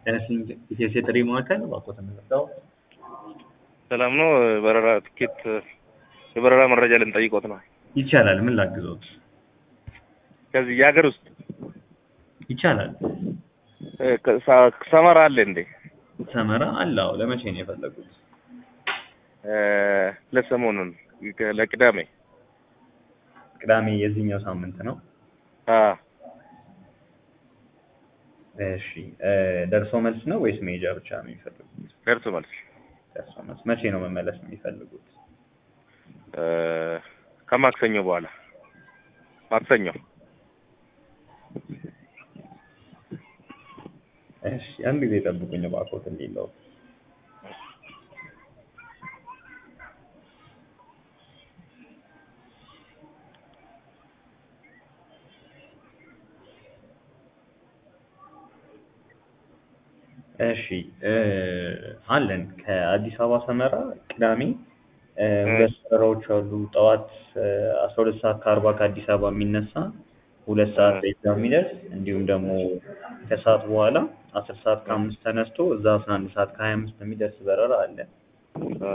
ኢቴስ የጥሪ ማዕከል እባክዎት የምንረዳው ሰላም ነው። በረራ ትኬት የበረራ መረጃ ልንጠይቆት ነው። ይቻላል። ምን ላግዞት? ከዚህ የሀገር ውስጥ ይቻላል። እ፣ ከ- ሰመራ አለ እንዴ? ሰመራ አለ። አዎ። ለመቼ ነው የፈለጉት? እ፣ ለሰሞኑን ከ- ለቅዳሜ ቅዳሜ የዚህኛው ሳምንት ነው። አ እሺ እ፣ ደርሶ መልስ ነው ወይስ መሄጃ ብቻ ነው የሚፈልጉት? ደርሶ መልስ ደርሶ መልስ። መቼ ነው መመለስ የሚፈልጉት? እ፣ ከማክሰኞ በኋላ ማክሰኞ እሺ አንድ ጊዜ ጠብቁኝ እባክዎት እንዲለው እሺ እ፣ አለን ከአዲስ አበባ ሰመራ ቅዳሜ እ፣ ሁለት በረራዎች አሉ። ጠዋት አስራ ሁለት ሰዓት ከአርባ ከአዲስ አበባ የሚነሳ ሁለት ሰዓት ላይ እዛ የሚደርስ እንዲሁም ደግሞ ከሰዓት በኋላ አስር ሰዓት ከአምስት ተነስቶ እዛ አስራ አንድ ሰዓት ከሀያ አምስት የሚደርስ በረራ አለ። አ፣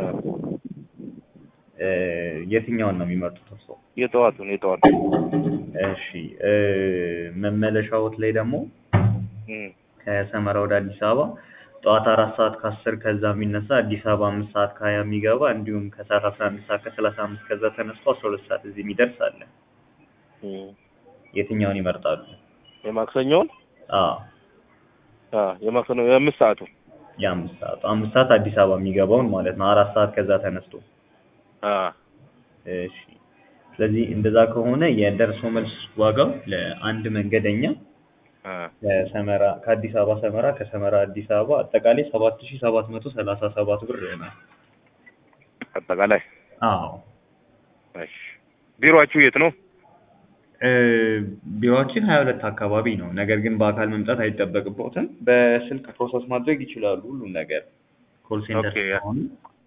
እ፣ የትኛውን ነው የሚመርጡት እርስዎ? የጠዋቱን የጠዋቱን እሺ እ፣ መመለሻዎት ላይ ደግሞ እም፣ ከሰመራ ወደ አዲስ አበባ ጠዋት አራት ሰዓት ከአስር ከዛ የሚነሳ አዲስ አበባ አምስት ሰዓት ከሀያ የሚገባ እንዲሁም ከሰዓት አስራ አንድ ሰዓት ከሰላሳ አምስት ከዛ ተነስቶ አስራ ሁለት ሰዓት እዚህ የሚደርስ አለ። እም። የትኛውን ይመርጣሉ? የማክሰኞውን አዎ አ፣ የማክሰኞ የአምስት ሰዓቱ የአምስት ሰዓቱ አምስት ሰዓት አዲስ አበባ የሚገባውን ማለት ነው። አራት ሰዓት ከዛ ተነስቶ አ፣ እሺ። ስለዚህ እንደዛ ከሆነ የደርሶ መልስ ዋጋው ለአንድ መንገደኛ አ፣ ከሰመራ ከአዲስ አበባ ሰመራ ከሰመራ አዲስ አበባ አጠቃላይ ሰባት ሺህ ሰባት መቶ ሰላሳ ሰባት ብር ይሆናል። አጠቃላይ አዎ እሺ። ቢሮአችሁ የት ነው? እ፣ ቢሮአችን ሀያ ሁለት አካባቢ ነው። ነገር ግን በአካል መምጣት አይጠበቅብዎትም። በስልክ ፕሮሰስ ማድረግ ይችላሉ ሁሉም ነገር ኮል ሴንተር ኦኬ፣ ያ- ስለሆነ